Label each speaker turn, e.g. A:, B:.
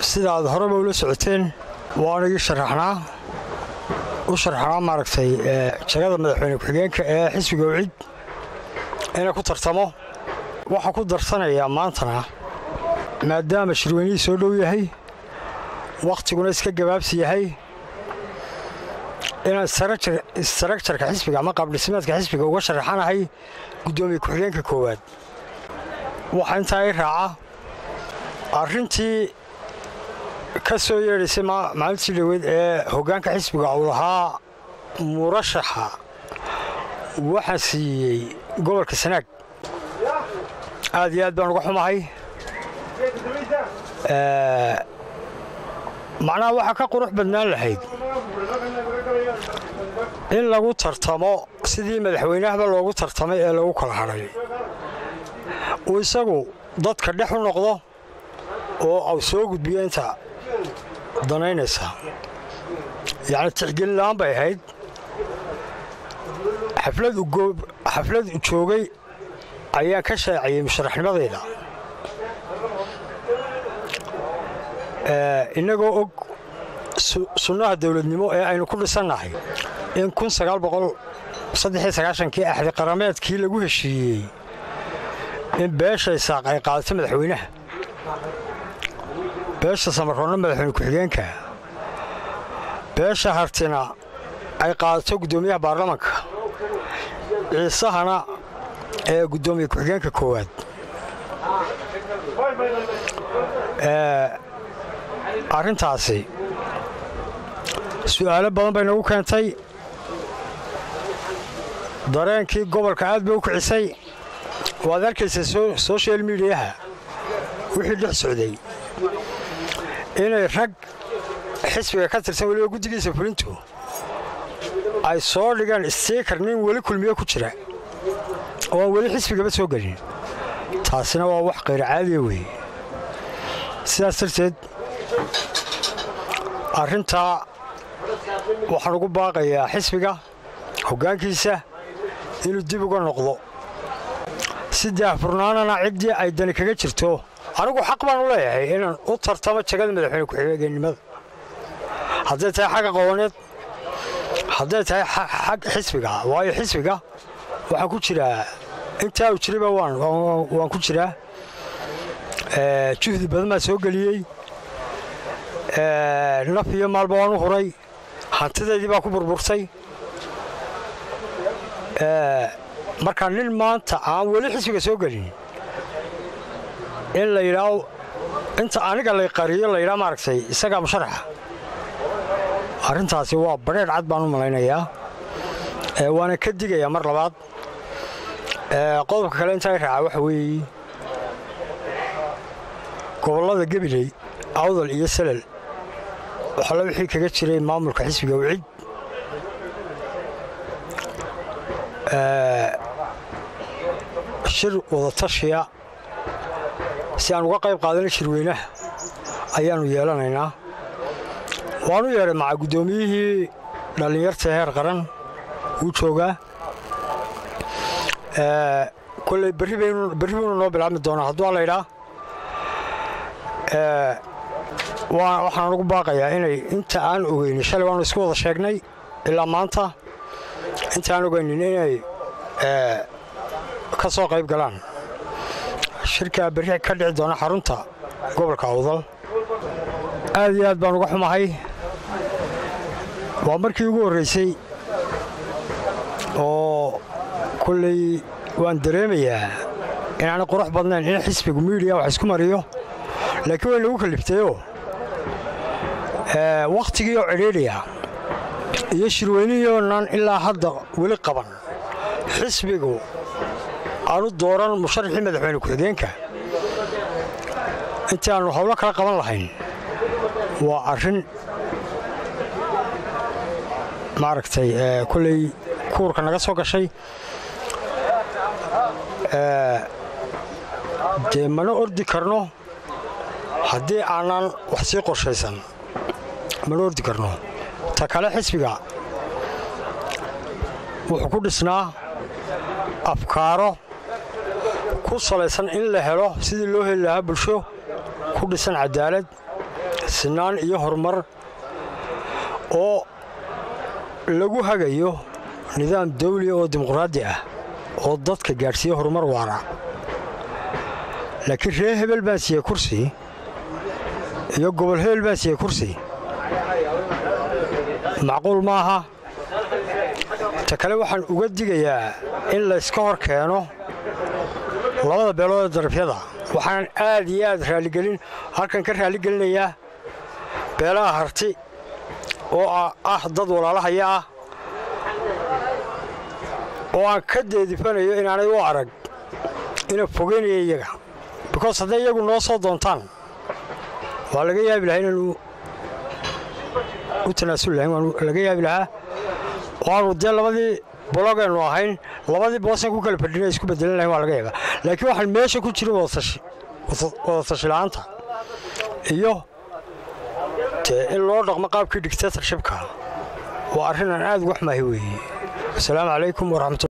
A: sidaad horeba ula socoteen waan igi sharaxnaa u sharaxnaa maaragtay jagada madaxweyne ku-xigeenka ee xisbiga wcid inay ku tartamo waxaa ku darsanayaa maantana maadaama shirweynihii soo dhow yahay wakhtiguna iska gabaabsi yahay inaan istarakjarka xisbiga ama qaabdhismeedka xisbiga uga sharaxanahay guddoomiye ku-xigeenka koowaad waxaa intaa i raaca arrintii ka soo yeedhaysay maalintii dhaweyd ee hoggaanka xisbiga uu lahaa murashaxa waxaan siiyey gobolka sanaag aad iyo aad baan uga xumahay macnaha waxaa ka qurux badnaan lahayd in lagu tartamo sidii madaxweynahaba loogu tartamay ee lagu kala hadhay uu isagu dadka dhex u noqdo oo au soo gudbiyo inta danaynaysa yacni tixgelin la'aan bay ahayd xaflad u joogay ayaan ka shaaciyey musharaxnimadayda innagoo og sunnaha dawladnimo ee aynu ku dhisannahay in kii axdi qarameedkii lagu heshiiyey in beesha isaaq ay qaadato madaxweynaha beesha samaroonna madaxweyne ku-xigeenka beesha hartina ay qaadato guddoomiyaha baarlamanka ciisahana ee guddoomiye ku-xigeenka koowaad arrintaasi su'aalo badan bay nagu keentay dareenkii gobolka aad bay u kicisay waad arkaysaa soshal midiyaha wixii dhex socday inay rag xisbiga ka tirsan weliba guddigiisa fulintu ay soo dhigaan stiikar nin weli kulmiye ku jira oo aan weli xisbigaba soo gelin taasina waa wax qayr caadiya weeye sidaas darteed arrintaa waxaan ugu baaqayaa xisbiga hoggaankiisa inuu dib uga noqdo si daahfurnaanana ciddii ay dani kaga jirto anigu xaq baan u leeyahay inaan u tartamo jagada madaxweyne ku-xigeenimada hadday tahay xagga qabaneed hadday tahay xag xisbiga waayo xisbiga waxaan ku jiraa intaa u jirayba waan ku jiraa juhdi badan baa soo geliyey naf iyo maalba waan u huray hantidaydii baa ku burburtay markaa nin maanta aan weli xisbiga soo gelin in la yidhaao inta aniga lay qariyo la yidhaa maaragtay isagaa musharaxa arrintaasi waa badheedh cad baan u malaynayaa waana ka digayaa mar labaad qodobka kale intaa i raaca waxa weeye gobollada gabiley awdal iyo salal waxala wixii kaga jiray maamulka xisbiga wcid shir wadatashiya si aan uga qayb qaadana shirweynaha ayaannu yeelanaynaa waanu yeedhay maca guddoomiyihii dhallinyarta heer qaran wuu joogaa kolley berri buunu noo bilaabmi doonaa hadduu laydhaa waxaan ugu baaqayaa inay inta aan ogeynin shalay waanu isku wada sheegnay ilaa maanta inta aan ogeynin inay ka soo qayb galaan shirkaa berri ka dhici doona xarunta gobolka awdal aad iyo aad baan uga xumahay waa markii ugu horraysay oo kolley waan dareemayaa inaanay qurux badnayn in xisbigu miidiya wax isku mariyo laakiin way nagu kalliftayoo wakhtigii oo cidhiidhiya iyo shirweynihionan ilaa hadda weli qaban xisbigu aanu dooran musharaxii madaxweyne ku-xigeenka intii aannu howlo kala qaban lahayn waa arrin maaragtay kolley kuurka naga soo gashay dee mana ordi karno haddii aanan wax sii qorshaysan mana ordi karno ta kale xisbiga wuxuu ku dhisnaa afkaaro ku salaysan in la helo sidii loo heli lahaa bulsho ku dhisan cadaalad sinaan iyo horumar oo lagu hagayo nidaam dawliya oo dimuqraadi ah oo dadka gaadhsiiya horumar waara laakiin reer hebel baan siiyey kursi iyo gobol hebel baan siiyey kursi macquul maaha ta kale waxaan uga digayaa in layska hor keeno labada beelood ee darafyada waxaan aad iyo aad raaligelin halkan ka raaligelinayaa beelaha harti oo ah dad walaalahaya ah oo aan ka deedifanayo inaanay u arag ina fogeynaya iyaga bikoos hadday iyagu noo soo doontaan waa laga yaabi lahaa inaanu u tanaasul lahayn waa laga yaabi lahaa waanu dee labadii bologaynu ahayn labadii boosan ku kala fadhina isku bedelan lahayn waa laga yaabaa laakiin waxaan meesha ku jirin wadatashi la'aanta iyo dee in loo dhaqmo qaabkii dictatorshipka waa arrin aan aad uga xumaahay weeye asalaamu calaykum waraxmatu